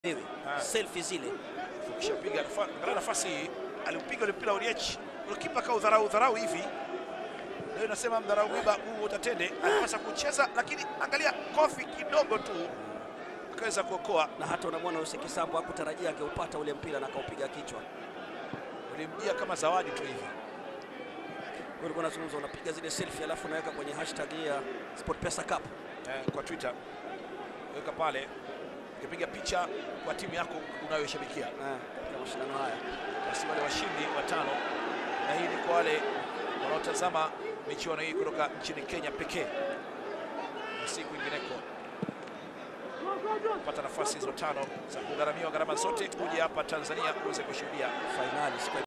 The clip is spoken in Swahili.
wewe Ah. selfie zile Ukishapiga nafa- angalia nafasi hii aliupiga ule mpira Oriech, kipa ka udharau dharau hivi. Leo nasema mdharau mwiba huu utatende, alipasa kucheza, lakini angalia kofi kidogo tu akaweza kuokoa. na hata unamwona Yusuf Kisambo hakutarajia angeupata ule mpira na akaupiga kichwa. Ulimjia kama zawadi tu hivi. Wewe ulikuwa unazungumza unapiga zile selfie alafu unaweka kwenye hashtag ya SportPesa Cup. eh, kwa Twitter weka pale, ukipiga picha kwa timu yako unayoshabikia, Eh, katika mashindano haya. basi wale washindi watano, na hii ni kwa wale wanaotazama michuano hii kutoka nchini Kenya pekee na si kwingineko. Pata nafasi hizo tano za kugharamiwa gharama zote, uje hapa Tanzania uweze kushuhudia Fainali siku ya